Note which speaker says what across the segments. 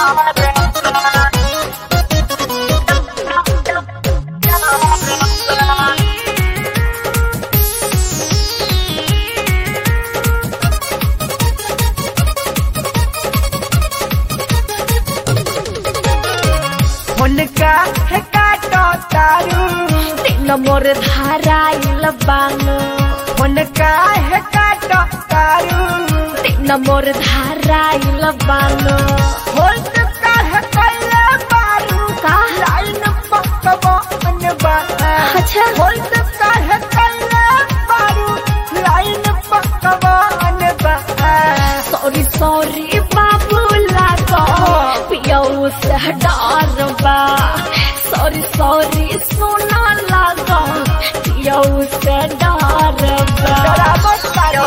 Speaker 1: हुनका है काटो तारू
Speaker 2: तीन मोर धाराइल बानो
Speaker 1: हुनका है काटो तारू
Speaker 2: तीन मोर धाराइल बानो
Speaker 1: हुनका है कल्ला बारू
Speaker 2: का
Speaker 1: लाइन पकबो अनबा
Speaker 2: अच्छा
Speaker 1: हुनका है कल्ला बारू लाइन पकबो अनबा
Speaker 2: सॉरी सॉरी बाबू लागो पियो से डर बा सॉरी सॉरी सोना लागो पियो से डर बा
Speaker 1: डरावो तारो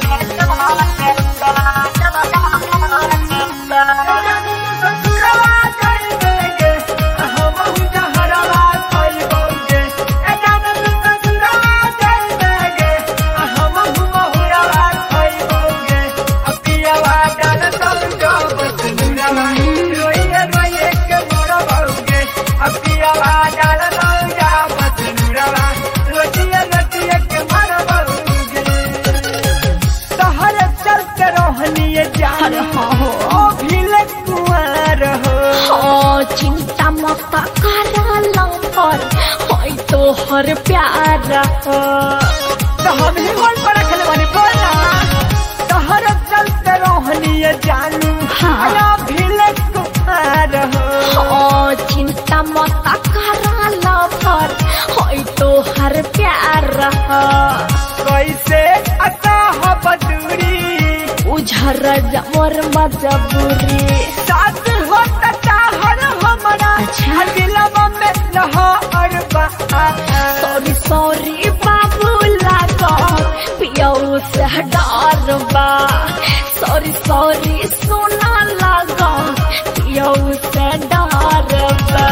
Speaker 1: तहर चलते रहनिए जान
Speaker 2: अरे हाँ हो
Speaker 1: ओ भील कुंवर हो
Speaker 2: हाँ, चिंता मत कर लंबर होई तो हर प्यार हो
Speaker 1: तो हम ही बोल पर रखले बानी बोला तहर चलते रहनिए जानू
Speaker 2: हाँ।
Speaker 1: आया भील कुंवर हो
Speaker 2: हाँ, चिंता मत कर लंबर होई तो हर प्यार हो
Speaker 1: कैसे अता हो बदूरी
Speaker 2: उझर मोर मजबूरी
Speaker 1: साथ हो तता हर हमरा
Speaker 2: अच्छा।
Speaker 1: दिलवा में लहर बा
Speaker 2: सॉरी सॉरी बाबू लागो पियो से डर बा सॉरी सॉरी सोना लागो पियो से डर बा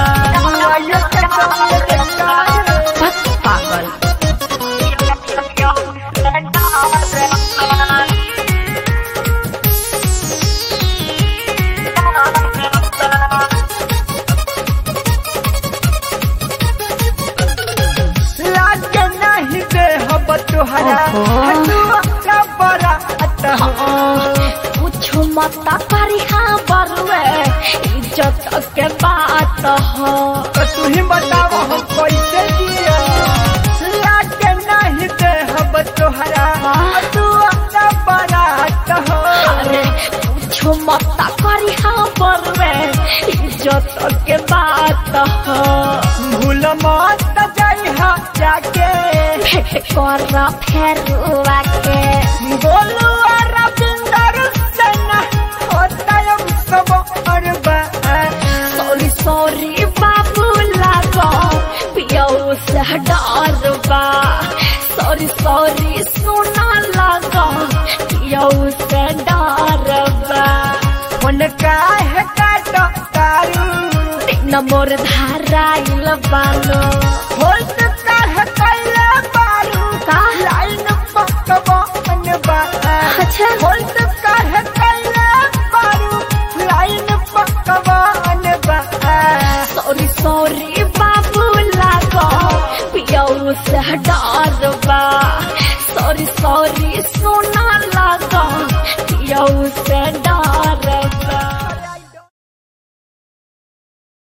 Speaker 2: बस पागल
Speaker 1: लागे नहीं दे हम तुहरा
Speaker 2: ओहो।
Speaker 1: हनुआ बड़ा अतः
Speaker 2: कुछ मत करी हाँ बरुए इज्जत के बात हो
Speaker 1: तो तू ही बताओ हम कैसे जिया लागे नहीं दे हम तुहरा हनुआ बड़ा अतः
Speaker 2: अरे कुछ मत करी हाँ बरुए इज्जत के बात हो
Speaker 1: भूल मत जाई हा जाके
Speaker 2: भेंट कर फेरुआ के
Speaker 1: बोलू रविंदर सेना होता है सब अरबा
Speaker 2: सॉरी सॉरी बाबू लागो पियो से डर बा सॉरी सॉरी सोना लागो पियो से डर बा
Speaker 1: उनका है काटो तारू
Speaker 2: तीन मोर धाराइल बानो
Speaker 1: होता है कैला बारू
Speaker 2: का
Speaker 1: लाइन पकबो अनबा
Speaker 2: अच्छा